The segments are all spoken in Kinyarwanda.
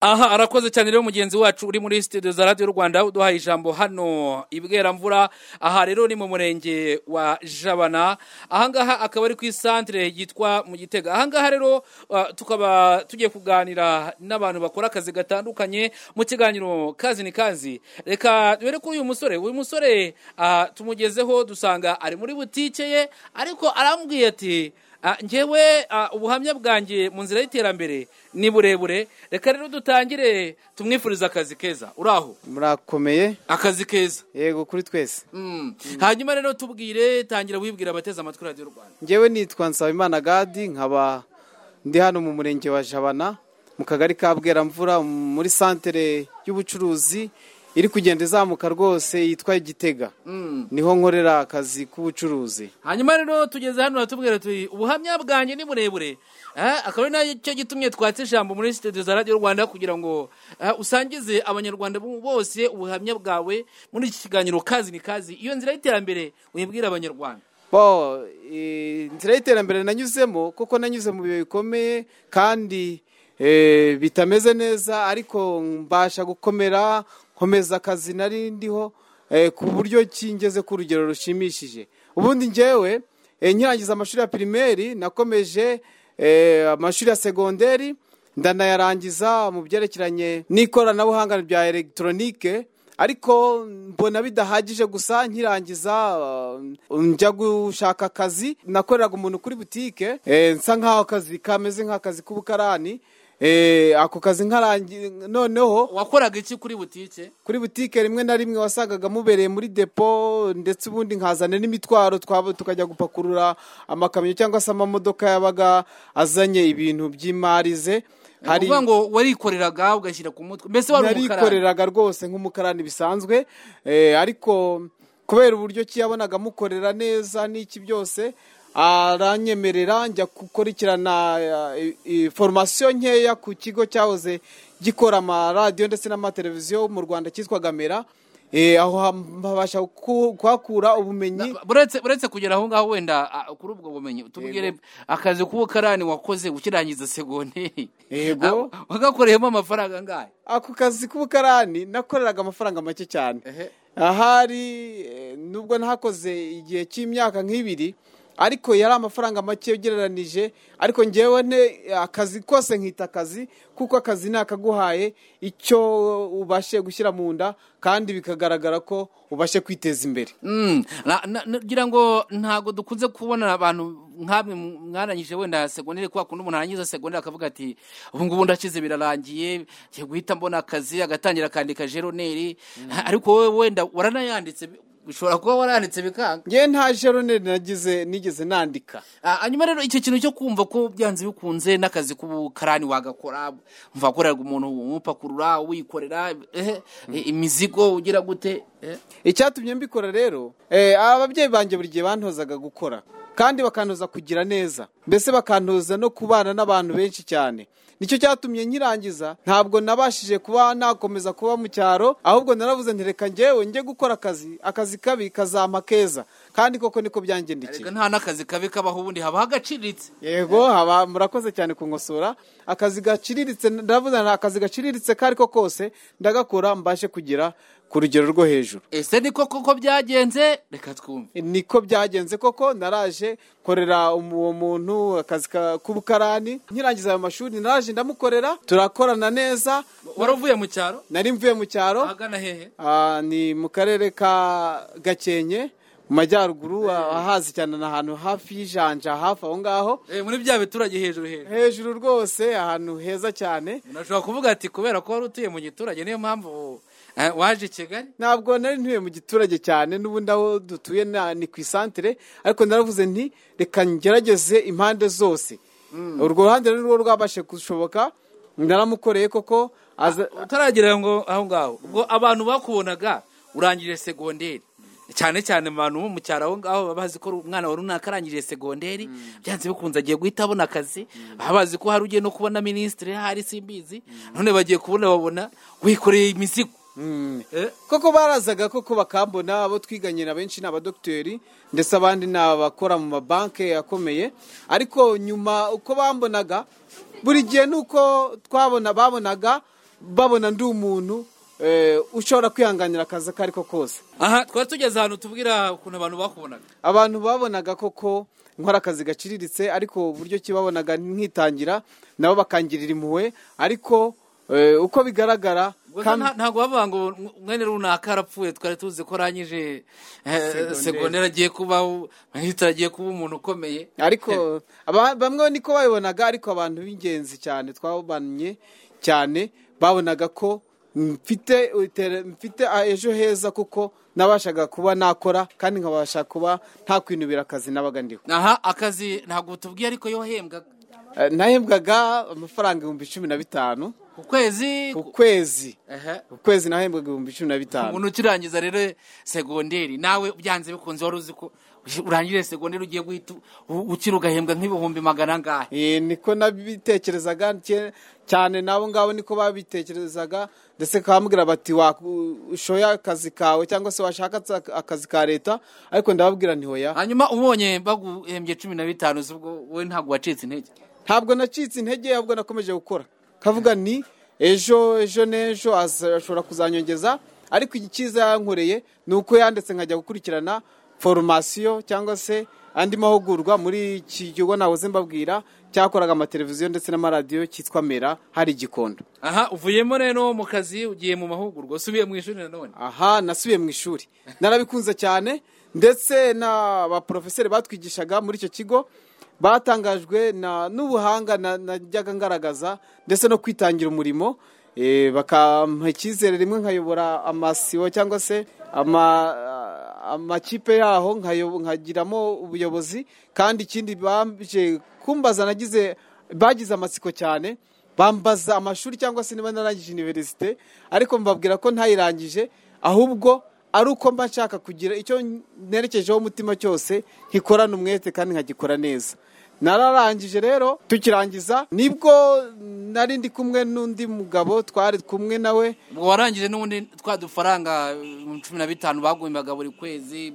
aha arakoze cyane rero mugenzi wacu uri muri studio za radiyo rwanda uduhaye ijambo hano ibweramvura aha rero ni mu murenge wa jabana ahangaha akaba ari ku isantere yitwa mu gitega ahangaha rero uh, tukaba tugiye kuganira n'abantu bakora akazi gatandukanye mu kiganiro kazi ni kazi reka dore ko uyu musore uyu musore uh, tumugezeho dusanga ari muri butike ye ariko arambwiye ati Ah, njyewe ah, ubuhamya bwanjye mu nzira y'iterambere ni burebure reka rero dutangire tumwifuriza akazi keza uraho murakomeye akazi keza yego kuri twese Mm. hanyuma rero tubwire tangira wibwira abateze amatwi radiyo rwanda ngewe nitwa nsabimana gadi nkaba ndi hano mu murenge wa jabana mu kagari ka bweramvura muri santere y'ubucuruzi iri kugenda izamuka rwose yitwa igitega niho nkorera akazi k'ubucuruzi hanyuma rero tugeze hano batubwira tuti ubuhamya bwanjye ni burebure Ah, akaba ari nacyo gitumye twatse ijambo muri sitidiyo za radiyo rwanda kugira ngo ah, usangize abanyarwanda bo- bose ubuhamya bwawe muri iki kiganiro kazi ni kazi iyo nzira y'iterambere uyibwira abanyarwanda bo eh, inzira y'iterambere nanyuzemo kuko nanyuze mu bihe bikomeye kandi eh, bitameze neza ariko mbasha gukomera nkomeza akazi nari ndiho eh, ku buryo ki ngeze ku rugero rushimishije ubundi njyewe eh, nkirangiza amashuri ya pirimeri nakomeje eh, amashuri ya segonderi ndanayarangiza mu byerekeranye n'ikoranabuhanga rya elegitoronike ariko mbona bidahagije gusa nkirangiza uh, njya gushaka akazi nakoreraga umuntu kuri butike eh, nsa nk'aho akazi kameze nk'akazi k'ubukarani eh, ako kazi nkarangi noneho wakoraga iki kuri butike kuri butike rimwe na rimwe wasangaga mubereye muri depo ndetse ubundi nkazana n'imitwaro twaba tukajya gupakurura amakamyo cyangwa se amamodoka yabaga azanye ibintu by'imari ze hari ukuvuga ngo warikoreraga ugashyira ku mutwe mbese wari umukarani narikoreraga rwose nk'umukarani bisanzwe eh, ariko kubera uburyo ki yabonaga amukorera neza n'iki byose aranyemerera njya gukurikirana eh, eh, formasiyo nkeya ku kigo cyahoze gikora amaradiyo ndetse n'amateleviziyo mu rwanda cyitwa gamera Eh, aho ham- habasha ku- kuhakura ubumenyi buretse buretse kugera aho ngaho wenda ah, kuri ubwo bumenyi tubwire akazi k'ubukarani wakoze ukirangiza segonderi Yego. Ah, wagakoreyemo amafaranga angahe ako kazi k'ubukarani nakoreraga amafaranga make cyane Ehe. ahari eh, nubwo nahakoze igihe cy'imyaka nk'ibiri ariko yari amafaranga make ugereranije ariko ngewe ne akazi kose nkita akazi kuko akazi nakaguhaye icyo ubashe gushyira mu nda kandi bikagaragara ko ubashe kwiteza imbere Mm, na- na- nagira ngo ntabwo dukunze kubona abantu nk'amwe mu- mwarangije wenda segonderi kwa kundi umuntu arangiza segonderi akavuga ati ubu ngubu ndakize birarangiye ngiye guhita mbona akazi agatangira akandika jeroneri ariko wowe wenda waranayanditse ushobora kuba waranditse bikanga ngewe nta jeroneri nagize nigeze nandika Ah, hanyuma rero icyo kintu cyo kumva ko byanze bikunze n'akazi k'ubukarani wagakora mva wakoreraga umuntu umupakurura wikorera eh, imizigo ugira gute eh. icyatumye mbikora rero eh, ababyeyi banjye buri gihe bantozaga gukora kandi bakantoza kugira neza mbese bakantoza no kubana n'abantu benshi cyane nicyo cyatumye nkirangiza ntabwo nabashije kuba nakomeza kuba mu cyaro ahubwo naravuze nti reka ngewe njye gukora akazi akazi kabi kazampa keza kandi koko niko byangendekeye Erega nta n'akazi kabi kabaho ubundi haba hagaciritse yego haba murakoze cyane kunkosora akazi gaciriritse ndavuga nta akazi gaciriritse ko ariko kose ndagakora mbashe kugera ku rugero rwo hejuru ese niko koko byagenze reka twumve niko byagenze koko naraje korera umu- uwo muntu akazi ka- k'ubukarani nkirangiza ayo mashuri naraje ndamukorera turakorana neza wari uvuye mu cyaro nari mvuye mu cyaro ahagana hehe ah, ni mu karere ka gakenke mu majyaruguru ahazi cyane ni ahantu hafi y'ijanja hafi aho ngaho Eh, muri bya biturage hejuru hejuru hejuru rwose ahantu heza cyane unashobora kuvuga ati kubera ko wari utuye mu giturage niyo mpamvu eh, waje i kigali ntabwo nari ntuye mu giturage cyane n'ubundi aho dutuye na- ni ku isantere ariko naravuze nti reka ngerageze impande zose urwo ruhande rero nirwo rwabashe gushoboka naramukoreye koko aza utaragira ngo aho ngaho ubwo abantu bakubonaga urangije segonderi cyane cyane mu bantu bo mu cyaro aho ngaho baba bazi ko umwana wari runaka arangije segonderi byanze bikunze agiye guhita abona akazi baba bazi ko hari ugiye no kubona minisitiri hari simbizi none bagiye kubona babona wikoreye imizigo Eh, koko barazaga koko bakambona abo twiganye na benshi ni abadogiteri ndetse abandi ni abakora mu mabanki akomeye ariko nyuma uko bambonaga buri gihe nuko twabona babonaga babona ndi umuntu eh, ushobora kwihanganira akazi ako ari ko kose aha twari tugeze ahantu tubwira ukuntu abantu bakubonaga abantu babonaga koko nkora akazi gaciriritse ariko uburyo ki babonaga nkitangira nabo bakangirira impuhwe ariko eh, uko bigaragara Gusa kam- nta- ntabwo bavuga ngo mwene runaka arapfuye twari tuzi ko arangije eh, segonderi agiye kuba minisitiri agiye kuba umuntu ukomeye ariko aba- bamwe niko babibonaga ariko abantu b'ingenzi cyane twabanye cyane babonaga ko mfite itere- mfite ah, ejo heza kuko nabashaga kuba nakora kandi nkabasha kuba ntakwinubira akazi nabaga ndiho aha akazi ntabwo tubwiye ariko yo wahembwaga Eh, nahembwaga amafaranga ibihumbi cumi na bitanu ku kwezi ku kwezi Aha. ku kwezi nahembwaga ibihumbi cumi na bitanu umuntu ukirangiza rero segonderi nawe byanze bikunze wari uzi ko urangije segonderi ugiye guhita u- ukira ugahembwa nk'ibihumbi magana angahe Eh, niko nabitekerezaga cye- cyane n'abo ngabo niko babitekerezaga ndetse bakababwira bati "Waku- ushoya akazi kawe cyangwa se washaka aka- akazi ka leta ariko ndababwira nti hoya hanyuma ubonye baguhembye cumi na bitanu z'ubwo wowe ntabwo wacitse intege ntabwo nacitse intege ahubwo nakomeje gukora kavuga ni ejo ejo n'ejo aza- ashobora kuzanyongeza ariko icyiza yankoreye ni uko yanditse nkajya gukurikirana foromasiyo cyangwa se andi mahugurwa muri iki kigo nahoze mbabwira cyakoraga amateleviziyo ndetse n'amaradiyo cyitwa mera hari igikondo aha uvuyemo rero mu kazi ugiye mu mahugurwa usubiye mu ishuri nanone aha nasubiye mu ishuri narabikunze cyane ndetse n'abaporofeseri batwigishaga muri icyo kigo batangajwe na- n'ubuhanga na- najyaga ngaragaza ndetse no kwitangira umurimo Eh, bakampa icyizere rimwe nkayobora amasibo cyangwa se ama- amakipe yaho nkayo- nkagiramo ubuyobozi kandi ikindi baje kumbaza nagize bagize amatsiko cyane bambaza amashuri cyangwa se niba narangije iniverisite ariko mbabwira ko ntayirangije ahubwo ari uko mba nshaka kugira icyo nerekejeho umutima cyose nkikorana umwete kandi nkagikora neza nararangije rero tukirangiza nibwo nari ndi kumwe n'undi mugabo twari kumwe nawe ubwo warangije n'ubundi twa dufaranga eh, cumi na bitanu baguhembaga buri kwezi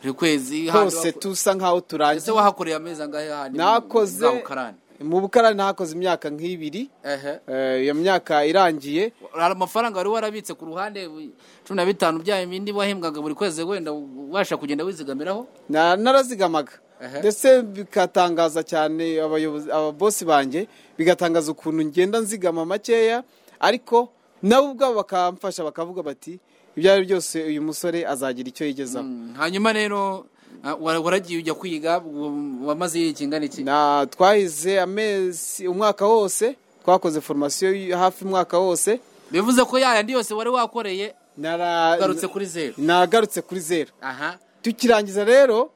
buri kwezi handi twose wako- tusa nk'aho turangiye ese wahakoreye amezi angahe handi mu- nakoze za Bukarani? mu bukarani nakoze imyaka nk'ibiri Ehe. Eh, iyo myaka irangiye hari amafaranga wari warabitse ku ruhande u- cumi na bitanu byayo bindi wahembwaga buri kwezi wenda u- ubasha kugenda wizigamiraho Na- narazigamaga Ehe. ndetse bikatangaza cyane abayobozi ababosi banjye bigatangaza ukuntu ngenda nzigama makeya ariko nabo ubwabo bakamfasha bakavuga bati ibyo ari byo byose uyu musore azagira icyo yigezaho Mm, hanyuma rero ah, wa- waragiye ujya kwiga u- wamaze igihe kingana iki na twahize amezi umwaka wose twakoze formasiyo y- hafi umwaka wose bivuze ko yayandi yose wari wakoreye nara- ugarutse kuri zeru nagarutse kuri zeru aha tukirangiza rero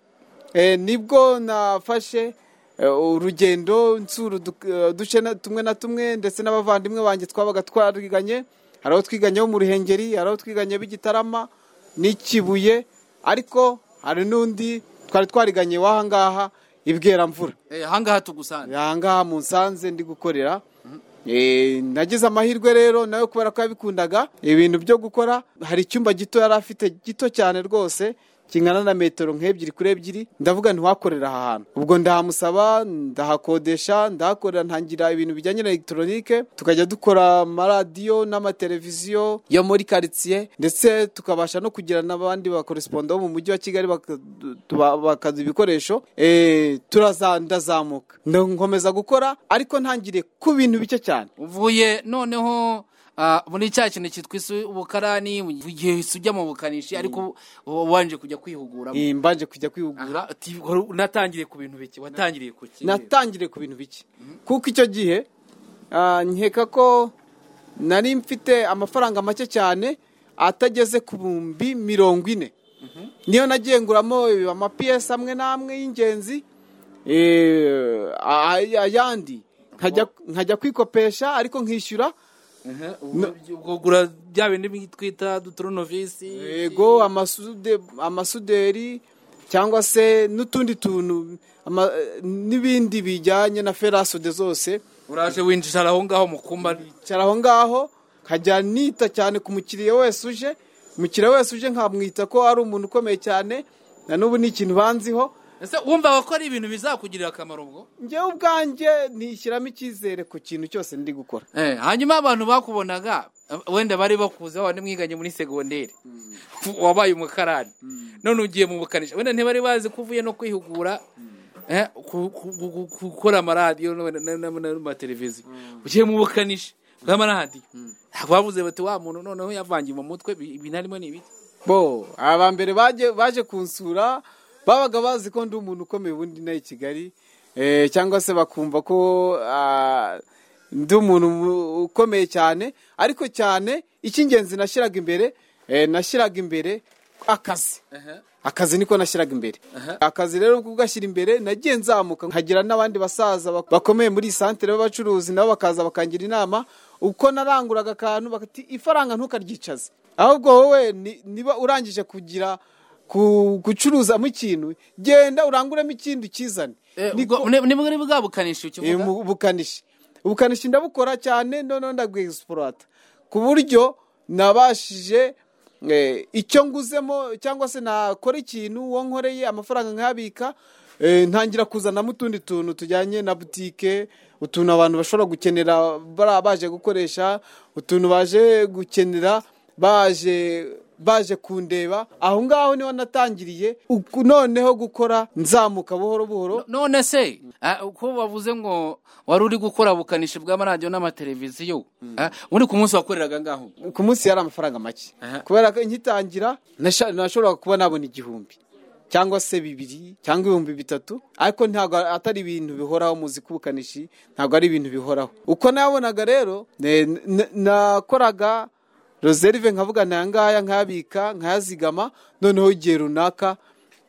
eh, nibwo nafashe eh, urugendo nsura udu- eh, uduce na- tumwe na tumwe ndetse n'abavandimwe banjye twabaga twariganye hari abo twiganye bo mu ruhengeri hari abo twiganye b'igitarama n'ikibuye ariko hari n'undi twari twariganye w'ahangaha ibweramvura Eh, ahangaha tugusanze ahangaha mu nsanze ndi gukorera Eh, nagize amahirwe rero nawe kubera ko yabikundaga ibintu byo gukora hari icyumba gito yari afite gito cyane rwose kingana na metero nk'ebyiri kuri ebyiri ndavuga ntiwakorera aha hantu ubwo ndahamusaba ndahakodesha ndahakorera ntangira ibintu bijyanye na elegitoronike tukajya dukora amaradiyo n'amateleviziyo yo muri karitsiye ndetse tukabasha no kugira n'abandi bakoresponda bo mu mujyi wa kigali bakadu- tuba- bakaduha ibikoresho Eh, turaza ndazamuka nkomeza gukora ariko ntangire ku bintu bike cyane uvuye noneho ah, muri cya kintu cyitwa isu ubukarani mu gihe isu ujya mu bukanishi ariko uba wanje kujya kwihugura Eh, mbanje kujya kwihugura natangiriye ku bintu bike watangiriye ku ki natangiriye ku bintu bike kuko icyo gihe ah, nkeka ko nari mfite amafaranga make cyane atageze ku bihumbi mirongo ine niyo nagiye nguramo eh, amapiyesi amwe n'amwe y'ingenzi eh, a- a- ayandi nkajya- nkajya kwikopesha ariko nkishyura ugura bya bindi twita duturunovisi yego amasude- amasuderi cyangwa se n'utundi tuntu ama- eh, n'ibindi bijyanye na ferasode zose uraje winjira aho ngaho mu kumba nkicara aho ngaho nkajya nita cyane ku mukiriya wese uje umukiriya wese uje nkamwita ko ari umuntu ukomeye cyane na n'ubu ni ikintu banziho ese wumva ko ari ibintu bizakugirira akamaro ubwo njyewe ubwanjye nishyiramo icyizere ku kintu cyose ndi gukora Eh, hanyuma abantu bakubonaga wenda bari bakuzi abandi mwiganye muri segonderi wabaye umukarani none ugiye mu bukanishi wenda ntibari bazi ko uvuye no kwihugura eh, ku- ku- ku- ku- gukora amaradiyo n'amateleviziyo ugiye mu bukanishi bw'amaradiyo ntabwo bavuze bati wa muntu noneho yavangiye mu mutwe ibi- ibintu arimo ni ibiki bo aba mbere baje baje kunsura babaga bazi ko ndi umuntu ukomeye ubundi nawe i kigali eh, cyangwa se bakumva ko ah, ndi umuntu mu- ukomeye cyane ariko cyane icy'ingenzi nashyiraga imbere eh, nashyiraga imbere akazi akazi niko nashyiraga imbere akazi rero kugashyira imbere nagiye nzamuka nkagira n'abandi basaza bak- bakomeye muri iyi santere b'abacuruzi nabo bakaza bakangira inama uko naranguraga akantu bakati ifaranga ntukaryicaze ahubwo wowe ni- niba urangije kugira ku- gucuruzamo ikintu genda uranguremo ikindi ukizane Eh, Niko- ubwo- ni- ni bwo- ni bwa bukanishi Eh, ukivuga mu- ubukanishi ubukanishi ndabukora cyane noneho ndabwegisiporata ku buryo nabashije eh, icyo nguzemo cyangwa se nakora ikintu uwo nkoreye amafaranga nkabika ntangira kuzanamo utundi tuntu tujyanye na butike utuntu abantu bashobora gukenera bara- baje gukoresha utuntu baje gukenera baje baje kundeba aho ngaho niho natangiriye uku- noneho gukora nzamuka buhoro buhoro none se ah, uko bavuze ngo wari uri gukora bukanishi bw'amaradiyo n'amateleviziyo ah, uri ku munsi wakoreraga ngaho ku munsi yari amafaranga make Aha. kubera ko nkitangira nasha- nashoboraga kuba nabona igihumbi cyangwa se bibiri cyangwa ibihumbi bitatu ariko ntabwo atari ibintu bihoraho muzi ko ubukanishi ntabwo ari ibintu bihoraho uko nabonaga rero ne- n- nakoraga reserve nkavuga naya ngaya nkayabika nkayazigama noneho igihe runaka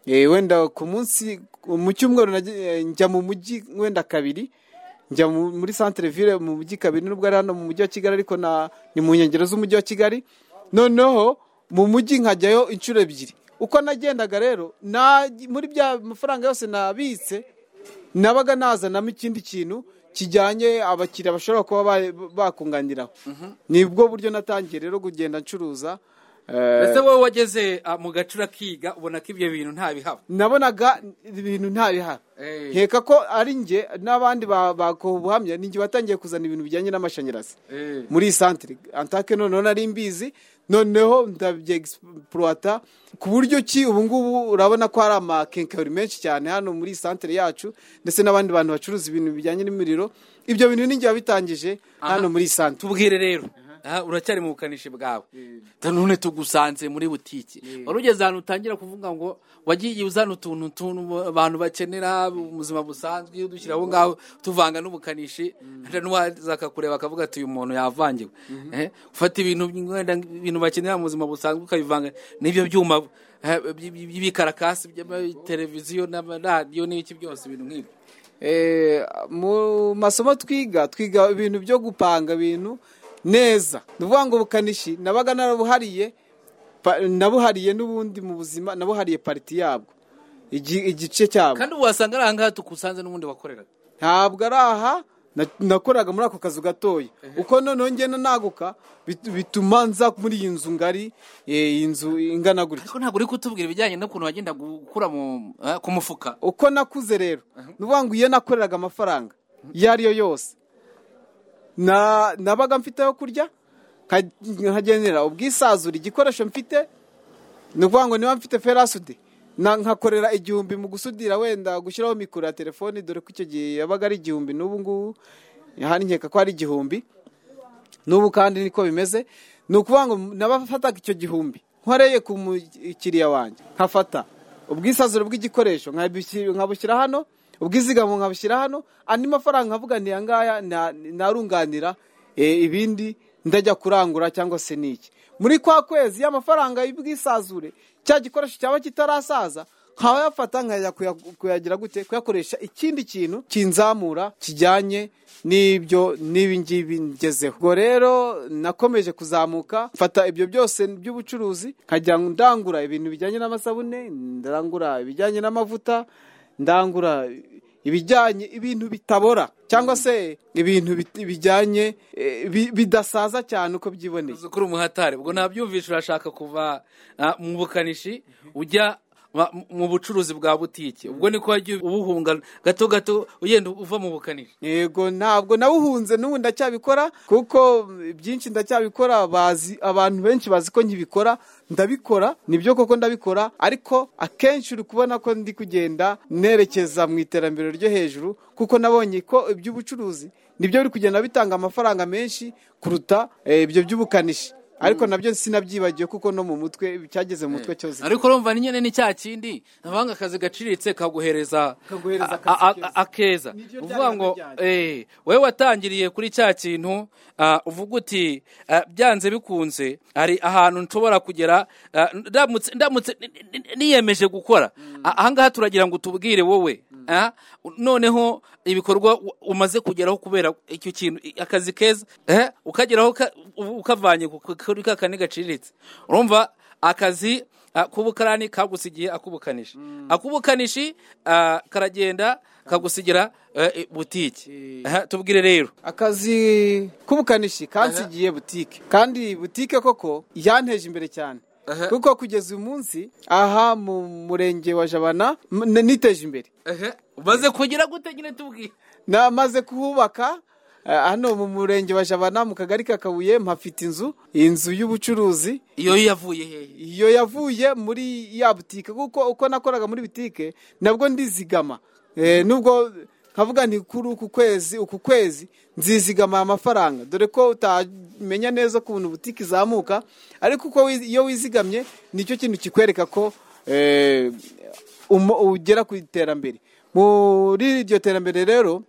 eh, wenda ku munsi mu cyumweru najya- eh, njya mu mujyi wenda kabiri njya mu- muri centre ville mu mujyi kabiri nubwo ari hano mu mujyi wa kigali ariko na ni mu nkengero z'umujyi wa kigali noneho mu mujyi nkajyayo inshuro ebyiri uko nagendaga rero na muri bya mafaranga yose nabitse nabaga nazanamo ikindi kintu kijyanye abakiriya bashobora kuba ba- bakunganiraho nibwo buryo natangiye rero kugenda ncuruza eh, ese wowe wageze ah, mu gacura akiga ubona ko ibyo bintu ntabihaba nabonaga ibintu ntabihaba Eh. nkeka ko ari njye n'abandi ba- bakubuhamya ni njye watangiye kuzana ibintu bijyanye n'amashanyarazi Eh. muri iyi santire antake noneho nari mbizi noneho ndabyegisipurata ku buryo ki ubu ngubu urabona ko hari amakenkayori menshi cyane hano muri iyi santire yacu ndetse n'abandi bantu bacuruza ibintu bijyanye n'imiriro ibyo bintu ni njye wabitangije hano muri iyi santire tubwire rero Ah, uracyari mu bukanishi bwawe none tugusanze muri butike wari ugeze ahantu utangira kuvuga ngo wagiye uzana utuntu utuntu abantu bakenera mu buzima busanzwe iyo dushyira aho ngaho tuvanga n'ubukanishi hari n'uwaza akakureba akavuga ati uyu muntu yavangiwe Eh, ufata ibintu wenda ibintu bakenera mu buzima busanzwe ukabivanga n'ibyo byuma eh, by- by- by'ibikarakasi by'amateleviziyo n'amaradiyo n'iki byose ibintu nk'ibyo Eh, mu masomo twiga twiga ibintu byo gupanga ibintu neza ni ukuvuga ngo ubukanishi nabaga narabuhariye pa- nabuhariye n'ubundi mu buzima nabuhariye pariti yabwo igi- igice cyabwo kandi ubu wasanga ari aha ngaha tukusanze n'ubundi wakoreraga ntabwo ari aha na- nakoraga muri ako kazu gatoya uko noneho ngenda naguka bit- bituma nza muri iyi nzu ngari eh, iyi nzu ingana gutya ariko ntabwo uri kutubwira ibijyanye n'ukuntu wagenda gukura mu, eh, ku mufuka uko nakuze rero ni ukuvuga ngo iyo nakoreraga amafaranga iyo ari yo yose na- nabaga mfite ayo kurya nka- nkagenera ubwisazure igikoresho mfite ni ukuvuga ngo niba mfite ferasude na- nkakorera igihumbi mu gusudira wenda gushyiraho mikoro ya telefoni dore ko icyo gihe yabaga ari igihumbi n'ubu ngubu hari nkeka ko ari igihumbi n'ubu kandi niko bimeze ni ukuvuga ngo n'abafataga icyo gihumbi nkoreye ku mukiriya wanjye nkafata ubwisazure bw'igikoresho nkabishyira- nkabushyira hano ubwizigamo nkabushyira hano andi mafaranga nkavuga nti ayangaya na- narunganira eh, ibindi ndajya kurangura cyangwa se n'iki muri kwa kwezi y'amafaranga y'ubwisazure cya gikoresho cyaba kitarasaza nkayafata nkajya kuya- kuyagira gute kuyakoresha ikindi kintu kinzamura kijyanye n'ibyo n'ibi ngibi ngezeho ubwo rero nakomeje kuzamuka mfata ibyo byose by'ubucuruzi nkajya ndangura ibintu bijyanye n'amasabune ndangura ibijyanye n'amavuta ndangura ibijyanye ibintu bitabora cyangwa se ibintu bit- bijyanye eh, bi- bidasaza cyane uko byiboneye uzi ko uri umuhatari ubwo nabyumvishe urashaka kuva ah, mu bukanishi ujya ma- mu bucuruzi bwa butike ubwo niko wajya ubuhunga gato gato ugenda uva mu bukanishi yego ntabwo nawuhunze n'ubu ndacyabikora kuko byinshi ndacyabikora bazi abantu benshi bazi ko nkibikora ndabikora nibyo koko ndabikora ariko akenshi uri kubona ko ndi kugenda nerekeza mu iterambere ryo hejuru kuko nabonye ko iby'ubucuruzi nibyo biri kugenda bitanga amafaranga menshi kuruta eh, ibyo by'ubukanishi ariko nabyo sinabyibagiwe kuko no mu mutwe cyageze mu mutwe cyose ariko urumva ni nyine ni cya kindi ntabanga akazi gaciritse kaguhereza Kaguhereza a- a- akazi a- akeza Niryo uvuga ryaremwe ngo ryanjye. eh, wowe watangiriye kuri cya kintu ah, uvuga uti ah, byanze bikunze hari ahantu nshobora kugera ah, ndamutse ndamutse ni- ni- ni- niyemeje gukora Ah, ahangaha turagira ngo tubwire wowe ah, noneho ibikorwa u- umaze kugeraho kubera icyo kintu i- akazi keza eh, ukageraho ka- u- ukavanye ku- kuri ka kane gaciriritse urumva akazi ah, k'ubukarani kagusigiye akubukanishi akubukanishi ah, karagenda kagusigira eh, butike Aha, tubwire rero akazi k'ubukanishi kansigiye butike kandi butike koko yanteje imbere cyane Aha. kuko kugeza uyu munsi aha mu murenge wa jabana m- n- niteje imbere umaze kugira gute nyine tubwire namaze kuhubaka eh, hano mu murenge wa jabana mu kagari ka kabuye mpafite inzu inzu y'ubucuruzi iyo yavuye hehe iyo yavuye muri ya butike kuko uko nakoraga muri butike nabwo ndizigama Eh, nubwo nkavuga nti kuri uku kwezi uku kwezi nzizigama amafaranga dore ko utamenya neza ukuntu butike izamuka ariko uko wiz- iyo wizigamye nicyo kintu kikwereka ko eh, umo- ugera ku iterambere muri iryo terambere rero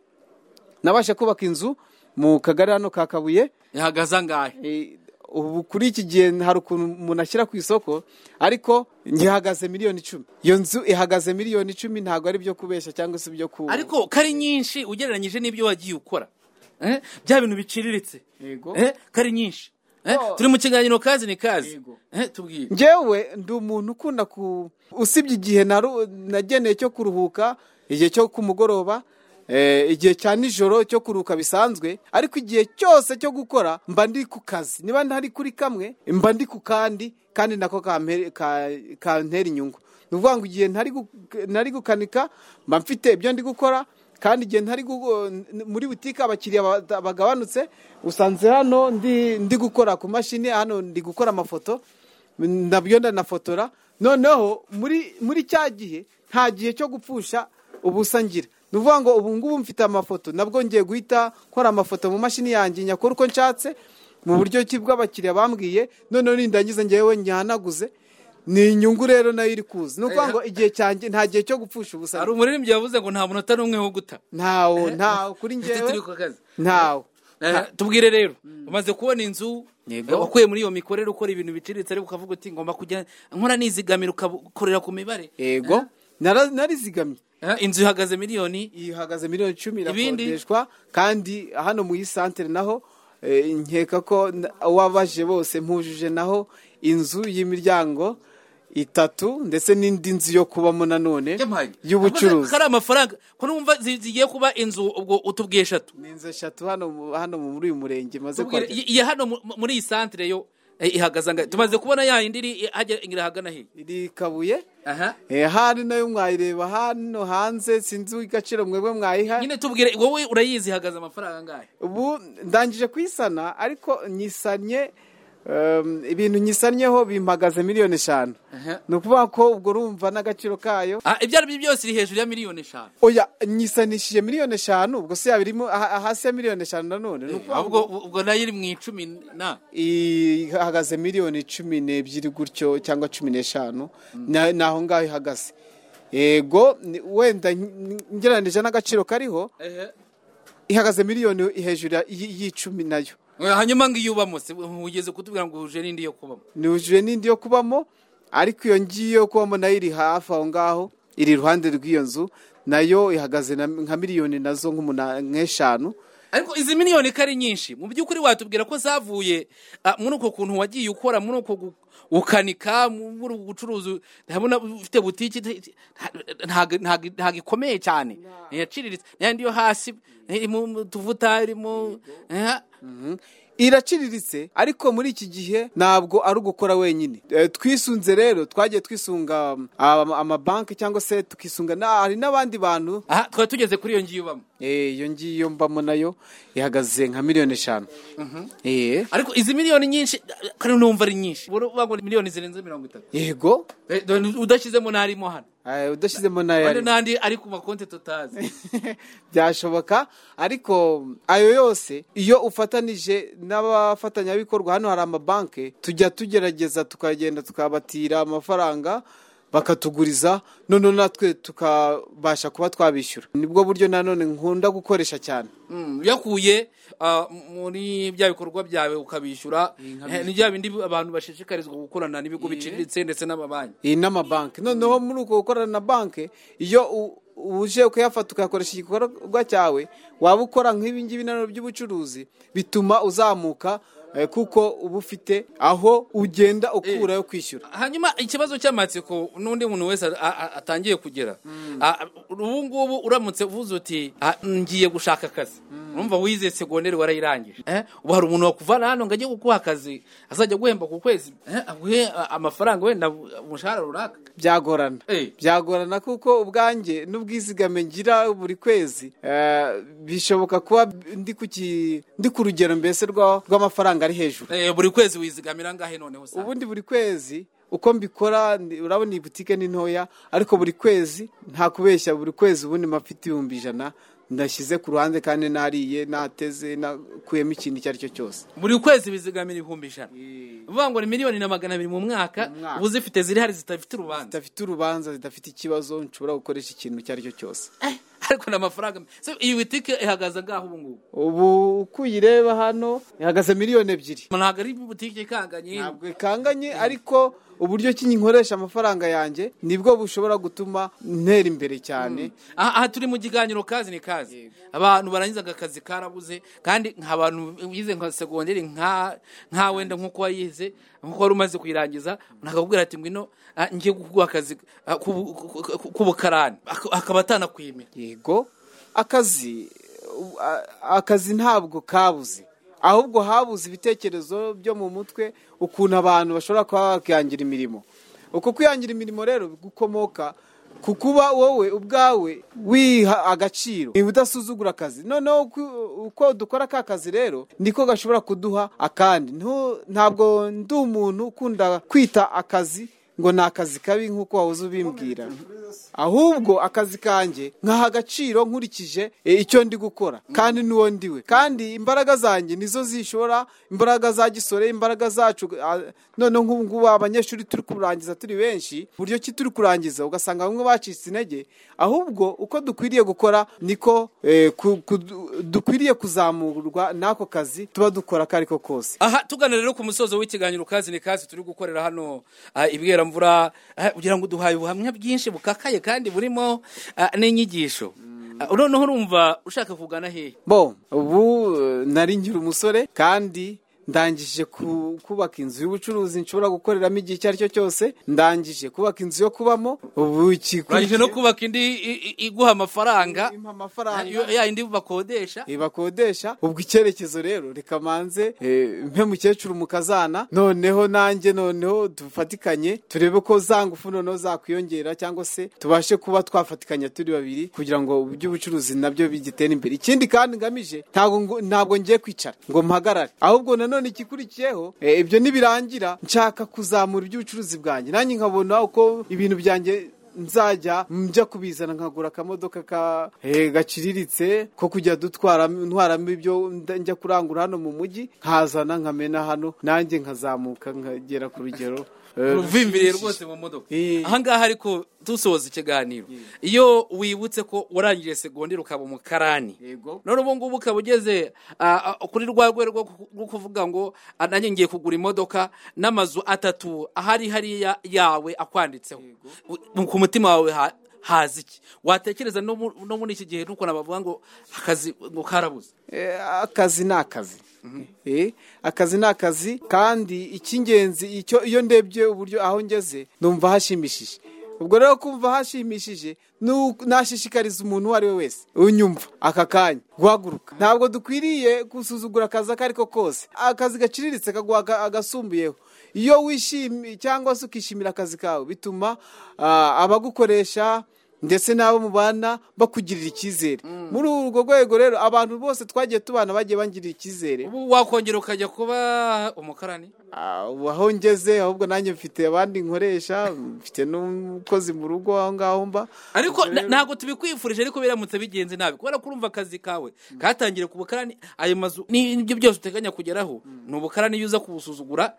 nabasha kubaka inzu mu kagari hano ka kabuye ihagaze angahe Eh, ubu kuri iki gihe hari ukuntu umuntu ashyira ku isoko ariko ngihagaze miliyoni icumi iyo nzu ihagaze miliyoni icumi ntabwo ari ibyo kubeshya cyangwa se ibyo ku ariko ko ari nyinshi ugereranyije n'ibyo wagiye ukora Eh, bya bintu biciriritse Yego. Eh, ko ari nyinshi Eh, Oh. turi mu kiganiro kazi ni kazi Yego. Eh, tubwire njyewe ndi umuntu ukunda ku usibye igihe naru- nageneye cyo kuruhuka igihe cyo ku mugoroba eh, igihe cya nijoro cyo kuruhuka bisanzwe ariko igihe cyose cyo gukora mba ndi ku kazi niba ntari kuri kamwe mba ndi ku kandi kandi nako kampe- ka- kantera inyungu ni ukuvuga ngo igihe ntari gu- ntari gukanika mba mfite ibyo ndi gukora kandi igihe ntari gu- n- muri butike abakiriya ba- bagabanutse usanze hano ndi ndi gukora ku mashini hano ndi gukora amafoto nabyo ndanafotora noneho muri muri cya gihe nta gihe cyo gupfusha ubusa ngira ni ukuvuga ngo ubu ngubu mfite amafoto nabwo ngiye guhita nkora amafoto mu mashini yanjye nyakora uko nshatse mu buryo ki bw'abakiriya bambwiye noneho nindangiza ngewe nyahanaguze ni inyungu rero nayo iri kuza ni ukuvuga ngo igihe cyanjye nta gihe cyo gupfusha ubusa hari umuririmbyi yavuze ngo nta munota n'umwe wo guta ntawo ntawo kuri turi ku ngewe kazi ntawo Eh, tubwire rero umaze kubona inzu Yego. eh, wakuye muri iyo mikorere ukora ibintu biciriritse ariko ukavuga uti ngomba kujya nkora nizigamira ukakorera ku mibare yego nara- narizigamye Eh, inzu ihagaze miliyoni ihagaze miliyoni icumi Ibindi? irakodeshwa kandi hano mu isantere naho eh, nkeka ko na- wabaje bose mpujuje naho inzu y'imiryango itatu ndetse n'indi nzu yo kubamo nanone y'ubucuruzi kari amafaranga ko numva zi- zigiye kuba inzu ubwo utubwiye eshatu ni inzu eshatu hano mu- hano mu- muri uyu murenge maze Tubwire, kuhagera i- iya hano mu- mu- muri iyi santire yo eh, ihagaze angahe tumaze kubona ya yindi iri hajya ingira ahagana hehe iri kabuye aha eh, hari nayo mwayireba hano hanze sinzi igaciro mwebwe mwayiha nyine tubwire wowe urayizi ihagaze amafaranga angahe ubu ndangije kuyisana ariko nyisanye um, ibintu nyisanyeho bimpagaze miliyoni eshanu Aha. ni ukuvuga ko ubwo urumva n'agaciro kayo Ah, ibyo ari byo byose iri hejuru ya miliyoni eshanu oya nyisanishije miliyoni eshanu ubwo si yaba irimo aha- hasi ya miliyoni eshanu nanone ni ukuvuga ubwo ubwo nayo iri mu icumi na ihagaze miliyoni cumi n'ebyiri gutyo cyangwa cumi n'eshanu na- ni aho ngaho ihagaze yego ni- wenda nge- ngereranije n'agaciro kariho ihagaze miliyoni hejuru ya- y- y'icumi nayo Eh, hanyuma ngo iyo ubamo se ugeze kutubwira ngo huje n'indi yo kubamo nujuje n'indi yo kubamo ariko iyo ngiye yo kubamo nayo iri hafi aho ngaho iri iruhande rw'iyo nzu nayo ihagaze na- nka miliyoni nazo nk'umuna- nk'eshanu ariko izi miliyoni ko ari nyinshi mu by'ukuri watubwira ko zavuye ah, muri uko kuntu wagiye ukora muri uko gu- gukanika mu- muri ubu bucuruzi ndabona ufite butike ite- nta- ntago ntago- ntago ikomeye cyane ntiyaciriritse n'ayandi yo hasi irimo tuvuta irimo eh, Mhm. iraciriritse ariko muri iki gihe ntabwo ari ugukora wenyine Eh, twisunze rero twagiye twisunga um, ama- amabanki cyangwa se tukisunga na- hari n'abandi bantu aha twari tugeze kuri iyo ngiyo ubamo Eh, iyo ngiyo mbamo nayo ihagaze nka miliyoni eshanu Eh, ariko izi miliyoni nyinshi kandi numva ari nyinshi uvuga ngo miliyoni zirenze mirongo itatu yego Eh, dore udashyizemo ntarimo hano eh, udashyizemo nayo Kandi arimo. n'andi ari ku makonti tutazi byashoboka ariko ayo yose iyo ufatanije n'abafatanyabikorwa hano hari amabanki tujya tugerageza tukagenda tukabatira amafaranga bakatuguriza noneho natwe tukabasha kuba twabishyura nibwo buryo nanone nkunda gukoresha cyane Mm, uyakuye ah, muri bya bikorwa byawe ukabishyura Eh, ni bya bindi abantu bashishikarizwa gukorana n'ibigo biciriritse ndetse n'amabanki iyi ni amabanki noneho muri uko gukorana na banki iyo u- uje ukayafata ukayakoresha igikorwa cyawe waba ukora nk'ibi ngibi nanone by'ubucuruzi bituma uzamuka eh, kuko uba ufite aho ugenda ukura yo kwishyura hanyuma ikibazo cy'amatsiko n'undi muntu wese a- a- atangiye kugera Ah, ubu ngubu uramutse uvuze uti "Ah, ngiye gushaka akazi urumva wize segonderi warayirangije Eh, ubu hari umuntu wakuvana hano ngo ajye gukuha akazi azajya guhemba ku kwezi Eh, aguhe ah, amafaranga wenda umushahara runaka byagorana Eh. byagorana kuko ubwanjye n'ubwizigame ngira buri kwezi eh, bishoboka kuba ndi ku ki- ndi ku rugero mbese rwa- rw'amafaranga ari hejuru Eh, buri kwezi wizigamira angahe noneho se ubundi buri kwezi uko mbikora ni- urabona iyi butike ni ntoya ariko buri kwezi nta kubeshya buri kwezi ubundi mafite ibihumbi ijana ndashyize ku ruhande kandi nariye nateze nakuyemo ikintu icyo ari cyo cyose buri kwezi bizigamira ibihumbi ijana uvuga ngo ni miliyoni na magana abiri mu mwaka mwaka. ubu zifite ziri hari zitafite urubanza zidafite urubanza zidafite ikibazo nshobora gukoresha ikintu icyo ari cyo cyose Eh, ariko ni amafaranga So, iyi butike ihagaze ngaho ubu ngubu ubu uko uyireba hano ihagaze miliyoni ebyiri ntabwo ari butike ikanganye ntabwo ikanganye ariko uburyo ki nkoresha amafaranga yanjye nibwo bushobora gutuma ntera imbere cyane aha aha turi mu kiganiro kazi ni kazi abantu barangizaga akazi karabuze kandi nka bantu bize nka segonderi nka nka wenda nk'uko wayize nk'uko wari umaze kuyirangiza nakakubwira ati ngwino ah, ngiye kuguha akazi ah, k'ubu- k'ubukarani Ak- akaba atanakwemera yego akazi u- a- akazi ntabwo kabuze ahubwo habuze ibitekerezo byo mu mutwe ukuntu abantu bashobora kuba bakihangira imirimo uko kwihangira imirimo rero gukomoka ku kuba wowe ubwawe wiha agaciro niba udasuzugura akazi noneho uko- uko dukora ka kazi rero niko gashobora kuduha akandi Ntu- ntabwo ndi umuntu ukunda kwita akazi ngo ni akazi kabi nk'uko wahoze ubimbwira ahubwo akazi kanjye nkaha agaciro nkurikije e, icyo ndi gukora kandi n'uwo ndiwe kandi imbaraga zanjye nizo zishora imbaraga za gisore imbaraga zacu a- noneho nk'ubu ngubu abanyeshuri turi kurangiza turi benshi buryo ki turi kurangiza ugasanga bamwe bacitse intege ahubwo uko dukwiriye gukora niko e, ku- ku- dukwiriye kuzamurwa n'ako kazi tuba dukora ako ari ko kose aha tugana rero ku musozo w'ikiganiro kazi ni kazi turi gukorera hano ah, ibweramvura ah, kugira ngo duhaye ubuhamya bwinshi bukakaye kandi burimo ah, n'inyigisho Ah, noneho urumva ushaka kugana hehe bo ubu eh, nari nkiri umusore kandi ndangije ku- kubaka inzu y'ubucuruzi nshobora gukoreramo igihe icyo ari cyo cyose ndangije kubaka inzu yo kubamo ubu urangije no ikikurikiye kubaka indi i- i- iguha amafaranga impa amafaranga ya indi bakodesha bakodesha ubwo icyerekezo rero reka manze eh, mpe mukecuru mu kazana noneho nanjye noneho dufatikanye turebe ko za ngufu noneho zakwiyongera cyangwa se tubashe kuba twafatikanya turi babiri kugira ngo iby'ubucuruzi nabyo bigitere imbere ikindi kandi ngamije ntabwo ngo- ntabwo ngiye kwicara ngo mpagarare ahubwo nanone ikikurikiyeho eh, ibyo nibirangira nshaka kuzamura iby'ubucuruzi bwanjye nanjye nkabona uko ibintu byanjye nzajya njya kubizana nkagura akamodoka ka eh, gaciriritse ko kujya dutwara ntwaramo ibyo nda- njya kurangura hano mu mujyi nkazana nkamena hano nanjye nkazamuka nkagera ku rugero eh, ruvimbiriye rwose mu modoka Eh. ahangaha ariko dusoza ikiganiro iyo wibutse ko warangije segonderi ukaba umukarani Yego. none ubu ngubu ukaba ugeze ah, ah, kuri rwa rwego rwo ku- rwo kuvuga ngo ah, nanjye ngiye kugura imodoka n'amazu atatu ahari hariya yawe akwanditseho U- ku mutima wawe ha- haza iki watekereza no mu- no muri iki gihe n'ukuntu bavuga ngo akazi ngo karabuze Eh, akazi ni akazi Eh, akazi ni akazi kandi icy'ingenzi icyo iyo ndebye uburyo aho ngeze numva hashimishije ubwo rero kumva hashimishije nu- nashishikariza umuntu uwo ari we wese unyumva aka kanya guhaguruka ntabwo dukwiriye gusuzugura akazi ako ari ko kose akazi gaciriritse kaguha aga- agasumbuyeho iyo wishimiye cyangwa se ukishimira akazi kawe bituma ah, abagukoresha ndetse n'abo mubana bakugirira icyizere muri urwo rwego rero abantu bose twagiye tubana bagiye bangirira icyizere ubu wakongera ukajya kuba umukarani Ah, ubu aho ngeze ahubwo nanjye mfite abandi nkoresha mfite n'umukozi mu rugo aho ngaho mba ariko na- ntabwo tubikwifurije ariko biramutse bigenze nabi kubera ko urumva akazi kawe katangiye ku bukarani ayo mazu n'ibyo byose uteganya kugeraho ni ubukarani iyo uza kuwusuzugura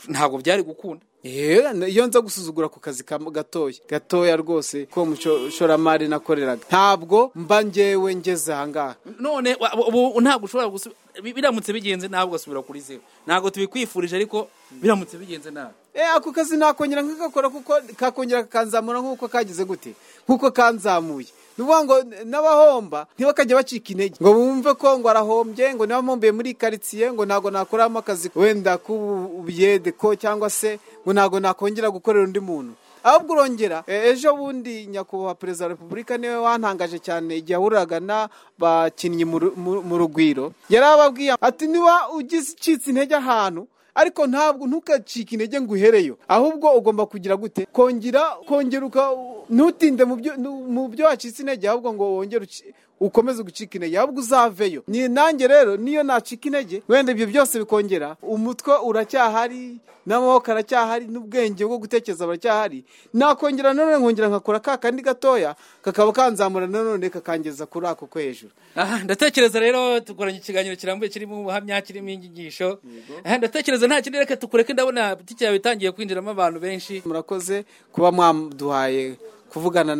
ntabwo byari gukunda Yewe, iyo nza gusuzugura ku kazi kam- gatoya gatoya rwose ko mu cyo- ishoramari nakoreraga ntabwo mba ngewe ngeze aha ngaha none wa- ubu ntabwo ushobora gusu- bi- biramutse bigenze nabi ugasubira kuri zeru ntabwo tubikwifurije ariko biramutse bigenze nabi Eh, ako kazi nakongera nkakakora kuko kakongera kakanzamura nk'uko kagize gute nk'uko kanzamuye ni ukuvuga ngo n'abahomba ntibakajya bacika intege ngo bumve ko ngo arahombye ngo niba mpombiye muri karitsiye ngo ntabwo nakoramo akazi wenda k'ubuyede ko cyangwa se ngo ntabwo nakongera gukorera undi muntu ahubwo urongera eh, ejo bundi nyakubahwa perezida wa repubulika niwe wantangaje cyane igihe yahuriraga n'abakinnyi mu ru- mu mu rugwiro yarababwiye ati niba ugize icitse intege ahantu ariko ntabwo ntukacike intege ngo uhereyo ahubwo ugomba kugira gute kongera kongera uka- ntutinde mu byo- nu- mu byo wacitse intege ahubwo ngo wongere uci- ukomeze gucika intege ahubwo uzaveyo ni nanjye rero niyo nacika intege wenda ibyo byose bikongera umutwe uracyahari n'amaboko aracyahari n'ubwenge bwo gutekereza buracyahari nakongera nanone nkongera nkakora ka kandi gatoya kakaba kanzamura nanone kakangeza kuri ako ko hejuru Aha, ndatekereza rero tukoranye ikiganiro kirambuye kirimo ubuhamya kirimo inyigisho Aha, ndatekereza nta kindi reka tukureke ndabona tike yawe itangiye kwinjiramo abantu benshi murakoze kuba mwaduhaye kuvugana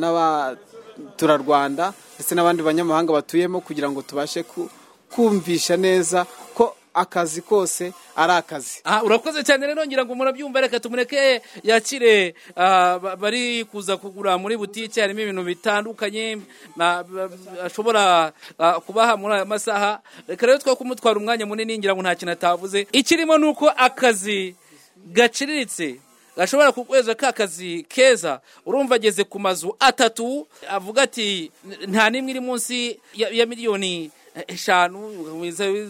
n'abaturarwanda ndetse n'abandi banyamahanga batuyemo kugira ngo tubashe ku- kumvisha neza ko akazi kose ari akazi Aha, urakoze cyane rero ngira ngo murabyumva reka tumureke yakire ah, ba- bari kuza kugura muri butike harimo ibintu bitandukanye na- ba- ba- ashobora ah, kubaha muri aya masaha reka rero twe kumutwara umwanya munini ngira ngo nta kintu atavuze ikirimo ni uko akazi gaciriritse gashobora kukweza ka kazi keza urumva ageze ku mazu atatu avuga ati nta n'imwe iri munsi ya, ya miliyoni eshanu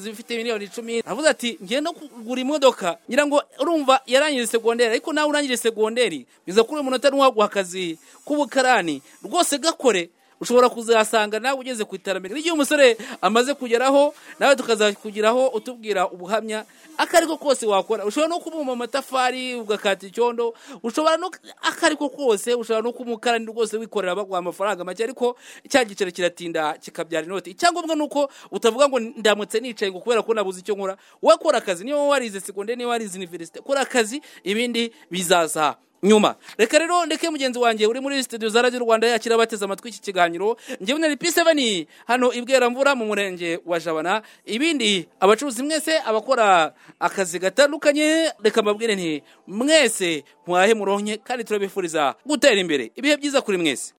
zifite miliyoni icumi avuze ati ngiye no kugura imodoka ngira ngo urumva yarangije segonderi ariko nawe urangije segonderi biza kuri uyu munota n'uwaguha akazi k'ubukarani rwose gakore ushobora kuzasanga nawe ugeze ku iterambere n'igihe umusore amaze kugeraho nawe tukazakugeraho utubwira ubuhamya ako ari ko kose wakora ushobora no kubumba amatafari ugakata icyondo ushobora no ako ari ko kose ushobora no kumukarani rwose wikorera baguha amafaranga make ariko cya giciro kiratinda kikabyara inoti icyangombwa ni uko utavuga ngo ndamutse nicaye ngo kubera ko nabuze icyo nkora wakora akazi niba warize segonderi niba warize univerisite kora akazi ibindi bizaza nyuma reka rero ndeke mugenzi wanjye uri muri studio za radiyo rwanda yakira abateze amatwi iki kiganiro ngewe na p7 hano i bweramvura mu murenge wa jabana ibindi abacuruzi mwese abakora akazi gatandukanye reka mbabwire nti mwese muhahe muronke kandi turabifuriza gutera imbere ibihe byiza kuri mwese